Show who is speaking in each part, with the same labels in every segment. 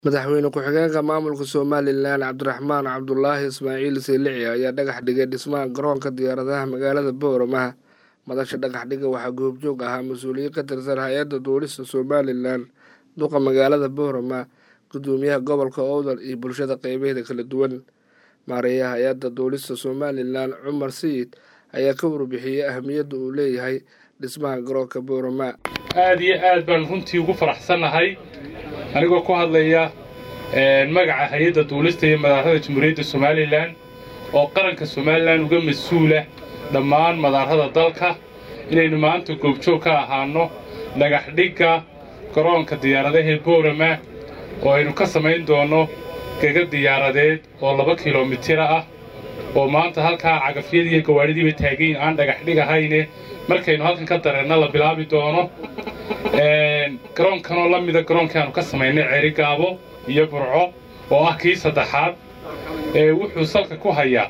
Speaker 1: madaxweyne ku-xigeenka maamulka somalilan cabdiraxmaan cabdulaahi ismaaciil seylici ayaa dhagax dhigay dhismaha garoonka diyaaradaha magaalada booramaha madasha dhagax dhiga waxaa goobjoog ahaa mas-uuliyiin ka tirsan hay-adda duulista somalilan duqa magaalada boorama gudoomiyaha gobolka owdal iyo bulshada qeybaheeda kala duwan maareeyaha hay-adda duulista somalilan cumar sayid ayaa ka warbixiyey ahamiyadda uu leeyahay dhismaha garoonka boorama
Speaker 2: aad iyo aad baan runtii ugu faraxsannahay anigoo ku hadlaya magaca hay-adda duulista iyo madaarada jamhuuriyadda somalilan oo qaranka somalilan uga mas-uula dhammaan madaarada dalka inaynu maanta goobjoog ka ahaanno dhagaxdhigga garoonka diyaaradaha boorama oo aynu ka samayn doonno gega diyaaradeed oo laba kilomitira ah oo maanta halkaa cagafyadii iyo gawaadhidiiba taagayn aan dhagaxdhig ahayne markaynu halkan ka dareenna la bilaabi doono garoonkanoo la mida garoonkii aanu ka samaynay ceerigaabo iyo burco oo ah kii saddexaad ee wuxuu salka ku hayaa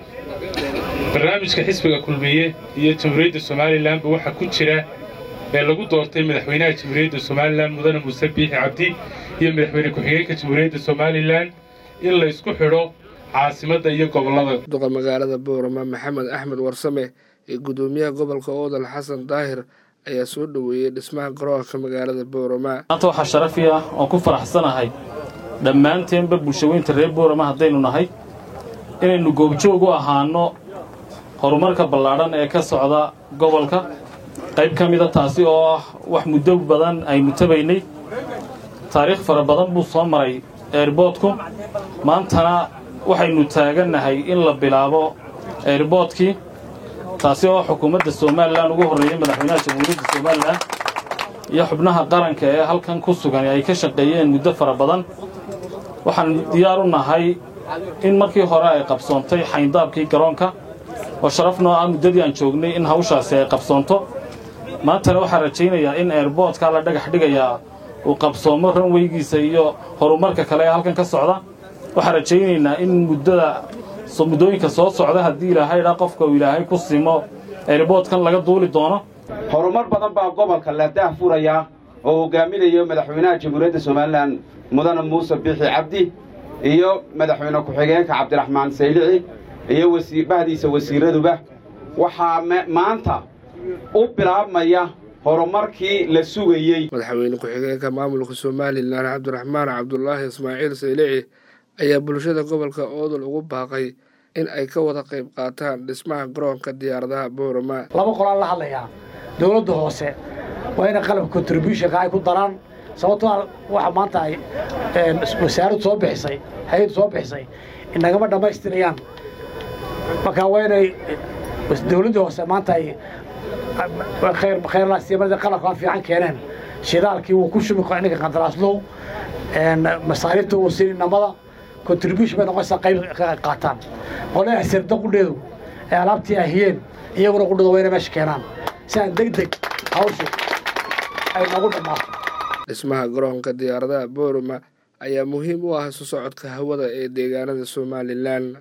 Speaker 2: barnaamijka xisbiga kulmiye iyo jamhuuriyadda somalilanba waxaa ku jira ee lagu doortay madaxweynaha jamhuuriyadda somalilan mudane muuse biixi cabdi iyo madaxweyne ku-xigeenka jamhuuriyadda somalilan in laysku xidho caasimadda iyo gobollada
Speaker 1: duqa magaalada boorama maxamed axmed warsame iyo gudoomiyaha gobolka oodal xasan daahir ayaa soo dhoweeyey dhismaha garoonka magaalada boorama
Speaker 3: maanta waxaa sharafi ah oon ku faraxsanahay dhammaanteenba bulshaweynta reer boorama haddaynu nahay inaynu goobjoog u ahaanno horumarka ballaadhan ee ka socda gobolka qayb ka mida taasi oo ah wax muddo badan aynu tabaynay taariikh fara badan buu soo maray eerboodku maantana waxaynu taagannahay in la bilaabo eerboodkii taasi oo xukuumadda somalilan ugu horreeyey madaxweynaha jamhuuriyadda somalilan iyo xubnaha qaranka ee halkan ku sugan ay ka shaqeeyeen muddo fara badan waxaan diyaar u nahay in markii hore ay qabsoontay xayndaabkii garoonka oo sharaf noo ah muddadii aan joognay in hawshaasi ay qabsoonto maantana waxaan rajaynayaa in eerboodka la dhagax dhigayaa uu qabsoomo ranweygiisa iyo horumarka kale ee halkan ka socda waxaan rajaynaynaa in muddada muddooyinka soo socda haddii ilaahay dha qofka uu ilaahay ku simo eerboodkan laga duuli doono
Speaker 4: horumar badan baa gobolka la daahfurayaa oo hogaaminayo madaxweynaha jamhuuriyadda somalilan mudane muuse biixi cabdi iyo madaxweyne ku-xigeenka cabdiraxmaan saylici iyo bahdiisa wasiiraduba waxaa maanta u bilaabmaya horumarkii la sugayey
Speaker 1: madaxweyne ku-xigeenka maamulka somalilan cabdiraxmaan cabdulaahi ismaaciil saylici ayaa bulshada gobolka oodal ugu baaqay in ay ka wada qayb qaataan dhismaha garoonka diyaaradaha boorama
Speaker 5: laba qolaan la hadlayaa dowladda hoose waa inay qalabka contributionka ay ku daraan sababtoo waxa maanta ay wasaaraddu soo bixisay hay-addu soo bixisay inagama dhammaystirayaan marka waa inay dowladda hoose maanta ay khayrlaasiyamada qalabkaan fiican keeneen shidaalkii wuu ku shubi ninka qandaraaslow masaariifta wuu siin inamada contribution bay noqonaysaa qayb ka qaataan qolaha sirda qudheedu ee alaabtii ahiyeen iyaguna qudhada waa inay meesha keenaan si aan deg deg hawshu ay noogu dhammaato
Speaker 1: dhismaha garoonka diyaaradaha boorama ayaa muhiim u ah isu socodka hawada ee deegaanada somalilan